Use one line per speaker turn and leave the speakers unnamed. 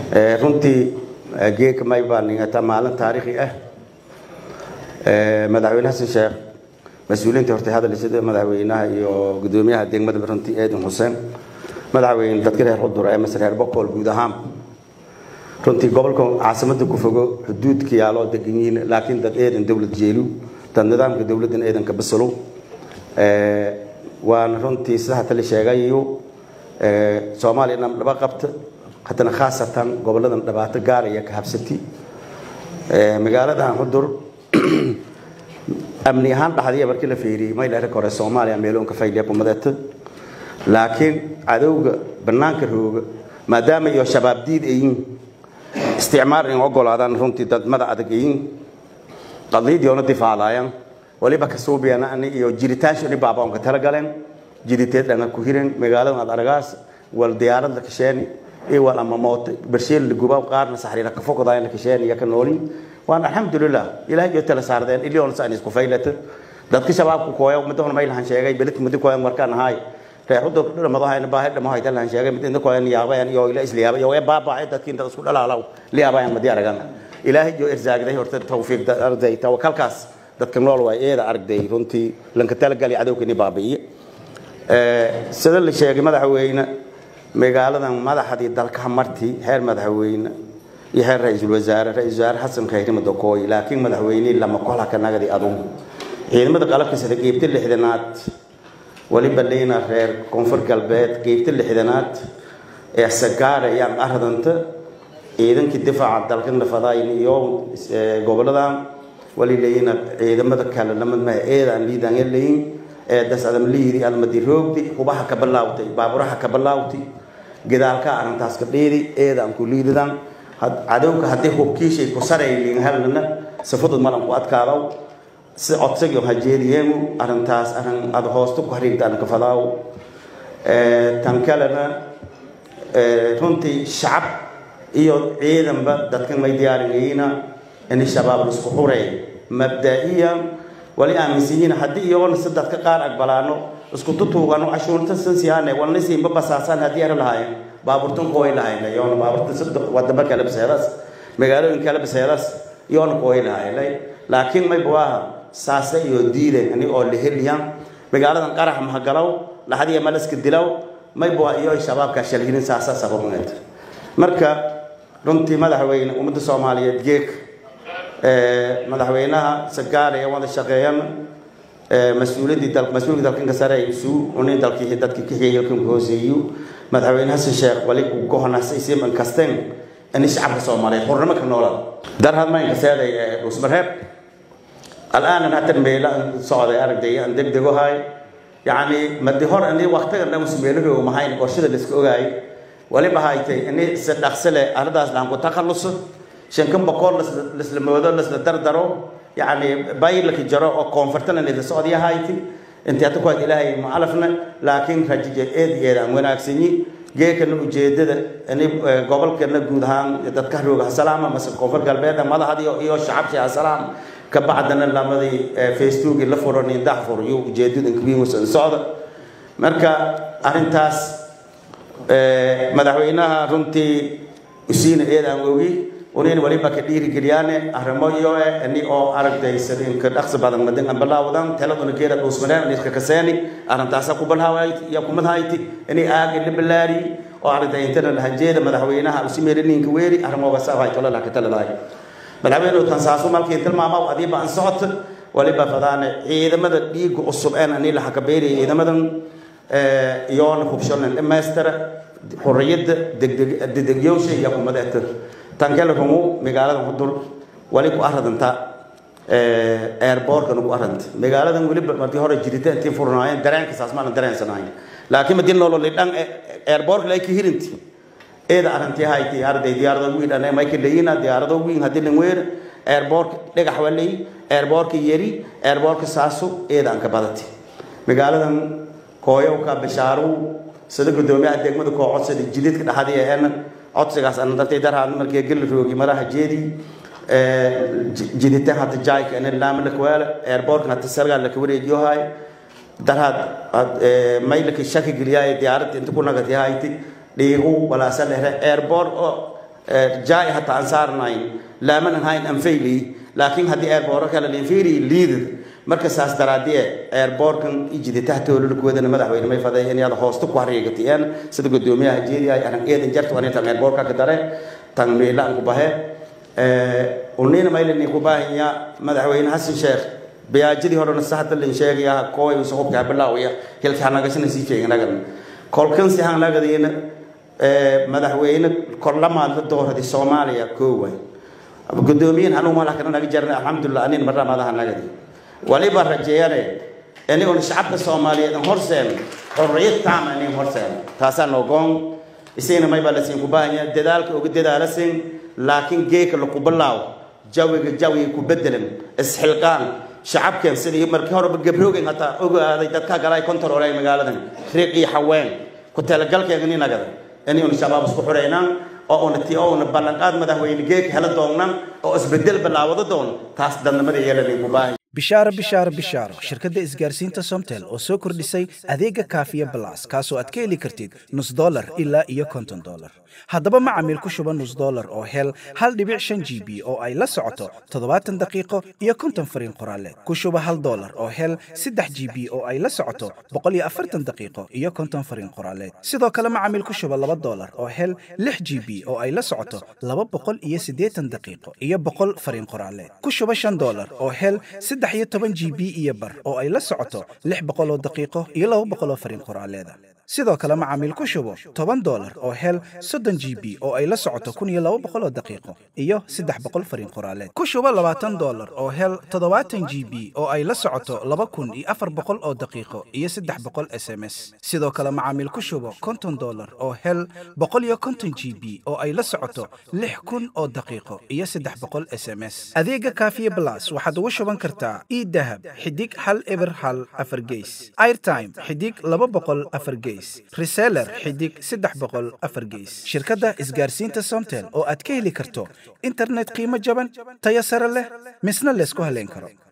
runtii geeka may baa ningata maalin taariikhi ah madaxweyne xasan sheekh mas-uuliyiinta hortay hadalsida madaxweynaha iyo gudoomiyaha degmada runtii eedan xuseen madaxweyne dadka reer xudur ee masar reer boqol guud ahaan runtii gobolka caasimada ku fogo xuduudka yaaloo degan yihiin laakiin dad eedan dowlad jeelu dad nidaamka dowladdan eedanka basalow waana runtii sida hata la sheegayo soomaaliya dham dhaba qabta haddana khaasatan goboladan dhibaato gaaraya ka habsati magaaladan xudur amni ahaan dhaxdiya markii la fiiriyey may dheer kore soomaaliya meeloonka fayliya kumadeeta laakiin cadowga banaanka rooga maadaama iyo shabaab diid ayin isticmaar in ogolaadaan runtii dad mada adag ayin qadiyadiyoona difaacdaayaan waliba ka suubiyana ani iyo jiritaanshani baabaonka tala galeen jiriteed dhanga ku hiren magaaladan ad aragaas wal diyaarad la kasheeni iyo wal ama mooto bersheel la gubaa qaarna saxriina ka fokodaayaan la kasheeni iyo ka noolin waan alxamdulilah ilaahay iyo tala saardeen iliyoona sa isku faylata dadka shabaabku kooya midahona may lahan sheegay belit mudi kooyan markaan ahaay reexuda dhamadahayna baahay dhamahay talan sheegay mid inta kooyan yaabayan iyo ila isliyaaba iyo baabacay dadkii inta isku dhalaalaw liyaabayan madi aragan ilaahay iyo irsaagday horta tawfiiq arday tawakalkaas dadka nool waay eeda aragday runtii lanka talagali cadowkani baabi'iye sida la sheegay madaxweyne magaaladan madaxdii dalka marti heer madaxweyne iyo heer ra-iisul wasaare ra-isul wasaare xasan khayri madakooy laakiin madaxweynihii lama kola ka nagadi adugu ciidamada qalabka sida qeybta lixdanaad waliba leyna reer koonfur galbeed qeybta lixdanaad ee sagaara iyo aradanta ciidankii difaaca dalka nafadayn iyo goboladan wali leyna ciidamada kale lamadmaha eedaan liidaan leyin ee das adam liidi almadi roogdi hubaha ka bilaawtay baaburaha ka bilaawtay gadaalka arrintaas ka dheedi eedaan ku liididan cadowga haddii hubkiishay ku sarayliin halnana sifadud malan ku adkaadaw si codsagii hajeediyeenu arrintaas arrin ada hoosta ku hariigtaan ka fadaaw tan kalena runtii shacab iyo ciidanba dadkan may diyaarinayina in shabaab laisku xureey mabda'iyan wali aaminsan haddii iyagoona si dadka qaar aqbalaano isku tutuugano cashuurta sansiyaane walna siinba basaasaan haddii ara lahaayeen baaburtan kooy lahaynay yoona baaburta saddex wadamo kale baseedaas magaalooyin kale baseedaas yoona kooy lahaynay laakiin may buwaaha saase iyo diiday ani oo liheliyan magaaladan qarax mahagalow laxadiya malaska dilow may buwaa iyo shabaabka shalhinin saasa sababuneed marka runtii madaxweyne ummadda soomaaliyeed geeg madaxweynaha sagaare ee wada shaqeeyan mas-uuliyaddii dal mas-uulka dalkanka sare isu unin dalkii dadkii ka xigay halkan ku hooseeyo madaxweyne xasan sheekh wali uu gohonasay siman kasteen in shacabka soomaaliyeed xornimo ka noolada darhad maynka seeday dhusmareeb alaanan hatan meela socday aragday aan degdego hay yacni madi hor ani waqtigan dhan usmeelahooga mahayn qorshada la iska ogaayay waliba haytay ini si dhaqsi leh arrintaas laan ku takhalluso shankan boqol lasla moodo lasla dardaro yacni baylaki jaro oo koonfurtana nida socdiya hayti intii hadda ku had ilaahay macalafna laakiin rajije eed eed aan wanaagsanyi geekana ujeedada ini gobolkana guud ahaan dadka rooga hasalaama mase koonfur galbeed madaxdii iyo shacabkii hasalaam ka bacdana lamadii facebooki la furan indax fur iyo ujeedada inkabiingusan socda marka arrintaas madaxweynaha runtii usiina eed aan ogi unin waliba ka dhiirigeliyaane arrimo iyo ini oo aragtaysan inka dhaqsi badan madan aan bilaawdan taladuna geeda dhuusmareen iska kaseeni arrintaasa ku balhawayti iyo kumadhayti ini aagi la bilaari oo aragtay intana lahajeeda madaxweynaha usimeerininka weeri arrimoga saabay tola laka taladaay madaxweynuhu tansaasu malkii tilmaama adiiba aan socota waliba fadaane ciidamada dhiiga cusub een ani la xakabeeriya ciidamadan iyoona hubshonan dhammaystira xorriyadda degdegyowsha iyo kumadeeta tan kale rumu magaalada hudur wali ku aradanta airbortkana ku aranta magaaladan weliba markii hore jirita intii furnaayeen dareenka saas maanan dareensanayn laakiin madii nololi dhan airbortka lay ka hirinti eeda arantii hayti arday diyaarado wiin ane mayka leeyina diyaarado wiin hadii lan weer airbortka dhagax walay airbortka yari airbortka saasu eeda aan ka badati magaaladan kooyowka bishaaru sida gudoomiyaha degmada koo codsada jilidka dhaxadii eena codsigaas ana dartay darhaan markii geli roogi maraha jeedi jidita hata jaayka ina laama la kwaala airportka hata sargaa la kawareejiyo hay darhaad maylaka shaki geliyaay diyaaradda inta ku nagati hayti dhiigu walaasa lehre airport oo jaay hataa aan saarnayn laamanan hayn anfayli laakiin haddii eerbooro kale linfiiri liidad marka saas daraadie eerboorkan ijida tahtoolulkuwadana madaxweyne may faday in yada hoosta ku hariigatiyeen sida gudoomiyaha jeediyahay aran eedan jarta wani tan eerboorka ka dare tan meelaan ku bahe unina maylani ku baahanya madaxweyne xasan sheekh biyaajadii horena sahda lin sheegaya kooy usaqubka bilaawaya hilka hanagasana sii jeeganagan kolkan si hanagadiina madaxweyne korlamaad la dooradi soomaaliya kooway gudoomiyin hanuu malakana naga jarna alxamdulilah anin maramaadaha nagadi waliba rajeeyane anigoon shacabka soomaaliyeed an horseen xorriyad taama inin horseen taasaa noogoon isagana maybaa la siin ku baahanya dadaalka uga dadaalasin laakiin geeka laku bilaaw jawiga jawiga ku bedelan isxilqaan shacabkeen sidii markii horeba gabroogen hataa ogaaday dadka galay kontaroolay magaaladan riiq iyo haween ku talagalkeega ninagada inaynu shabaab isku xuraynaan oo una ti oo una ballanqaad madaxweyne geek hela doonnan oo isbedel bilaawada doon taas dadnimada yeelanay ku baahay
bishaaro bishaaro bishaaro shirkadda isgaarsiinta somtel oo soo kordhisay adeega kaafiya balas kaasoo aad ka heli kartid nus dolar ilaa iyo konton dolar haddaba macamiil ku shuba nus dolar oo hel hal dhibic shan g b oo ay la socoto toddobaatan daqiiqo iyo konton fariin qoraaleed ku shuba hal dolar oo hel saddex g b oo ay la socoto boqol iyo afartan daqiiqo iyo konton fariin qoraaleed sidoo kale macamiil ku shuba laba dolar oo hel lix g b oo ay la socoto laba boqol iyo siddeetan daqiiqo iyo boqol fariin qoraaleed ku shuba shan dolar oo hel saddex iyo toban g b iyo bar oo ay la socoto lix boqol oo daqiiqo iyo laba boqol oo fariin qoraaleeda sidoo kale macaamiil ku shubo toban dolar oo hel soddon g b oo ay la socoto kun iyo laba boqol oo daqiiqo iyo saddex boqol fariin qoraaleed ku shubo labaatan dolar oo hel toddobaatan g b oo ay la socoto laba kun iyo afar boqol oo daqiiqo iyo saddex boqol s m s sidoo kale macaamiil ku shubo konton dolar oo hel boqol iyo konton g b oo ay la socoto lix kun oo daqiiqo iyo saddex boqol s m s adeega kaafiye blas waxaad ugu shuban kartaa idahab xidig hal eber hal afar geys airtime xidig laba boqol afar geys reseller xidig saddex boqol afar geys shirkadda isgaarsiinta somtel oo aad ka heli karto internet qiimo jaban tayo sare leh misna laysku haleyn karo